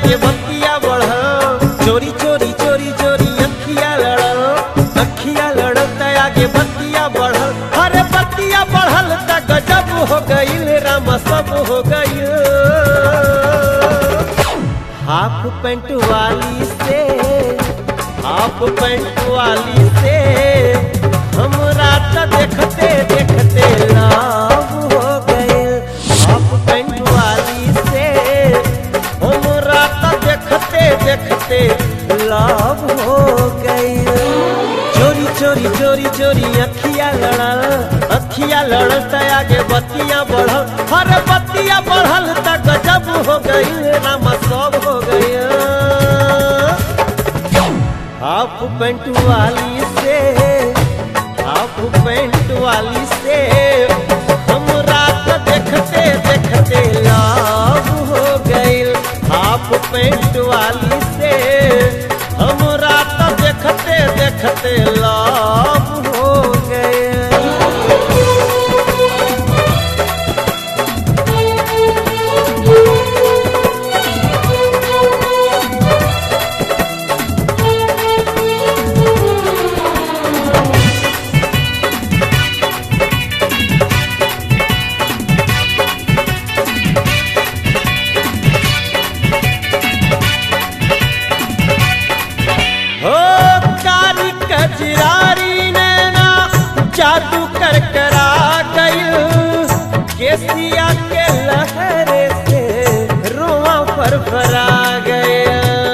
आगे बतिया बढ़ल चोरी चोरी चोरी चोरी अखिया लड़ल अखिया लड़ल त आगे बतिया बढ़ल अरे बतिया बढ़ल त गजब हो गईल राम सब हो गईल हाफ पैंट वाली से हाफ पैंट वाली से हमरा त देखते देखते लाभ हो गए हाफ पैंट वाली से हमरा त देखते देखते लाभ हो गए चोरी चोरी चोरी चोरी अखिया लड़ल अखिया लड़ल त आगे बतिया बढ़ल हर बतिया बढ़ल त गजब हो गई रामा सब हो गया हाफ पैंट वाली से हाफ पैंट वाली से हम रात देखते देखते लाभ हो गईल हाफ पैंट वाली से हम रात देखते देखते लाभ हो गए हो कारी कजरारी नैना जादू कर करा गई केसिया के लहरे से रोआ पर भरा गया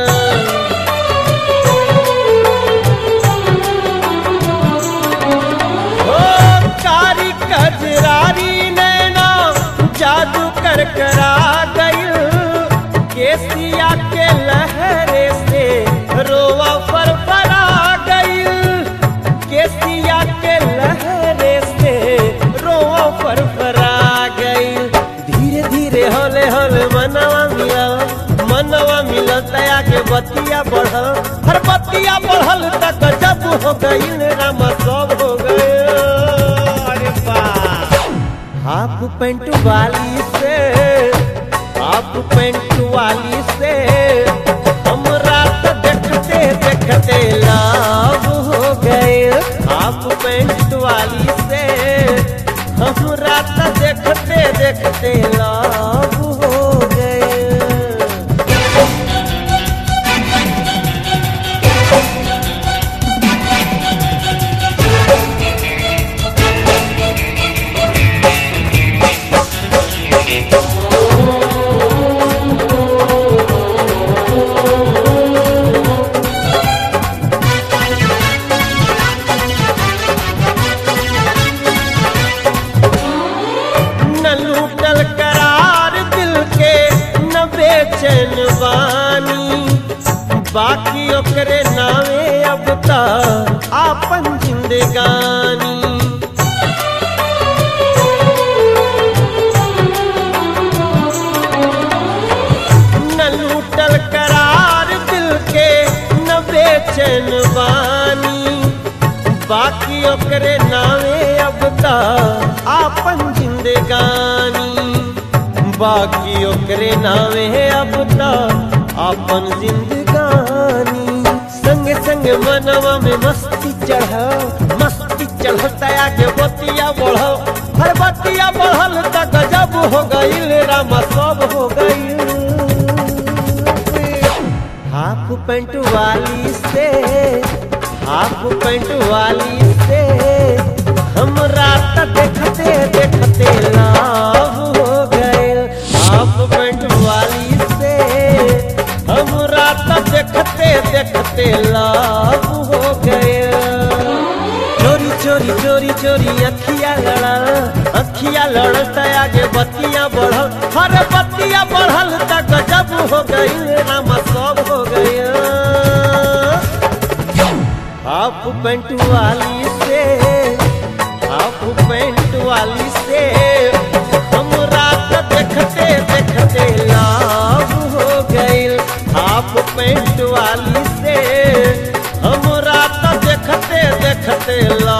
हो कारी कजरारी नैना जादू कर करा गई केसिया के लहरे से रोवा पर फरा गई केसिया के लहरे से रोवा पर फरा गई धीरे धीरे होले होले मनवा मिला मनवा मिला तया के बतिया बढ़ल हर बतिया बढ़ल तक जब हो गई रामा सब हो गए अरे वाह हाफ पैंट वाली से हाफ पैंट वाली से हम रात देखते देखते लाभ हो गए हाफ पैंट वाली से हम रात देखते देखते लाभ हो गए न लूटल करार दिल के न बेचैन बानी बाकी ओकरे नावे अब तक आपन जिंदगानी न लूटल करार दिल के न बेचैन बानी बाकी ओकरे नावे अब तक आपन जिंदगानी बाकी ओकरे नावे अब तक आपन जिंदगानी संग संग मनवा में मस्ती चढ़ मस्ती चढ़ता के बतिया बढ़ हर बतिया बढ़ल त गजब हो गईल रामा सब हो गईल हाफ पैंट वाली से हाफ पैंट वाली से हम रात देखते देखते लाभ हो गए हाफ पैंट वाली से हम रात देखते देखते लाभ हो गए चोरी चोरी चोरी चोरी अखिया लड़ल अखिया लड़ल त आगे बतिया बढ़ल हर बतिया बढ़ल त गजब हो गई रामा सब हो गया हाफ पैंट वाली से हाफ पैंट वाली से हम रात देखते देखते लाभ हो गई हाफ पैंट वाली से हम रात देखते देखते लाभ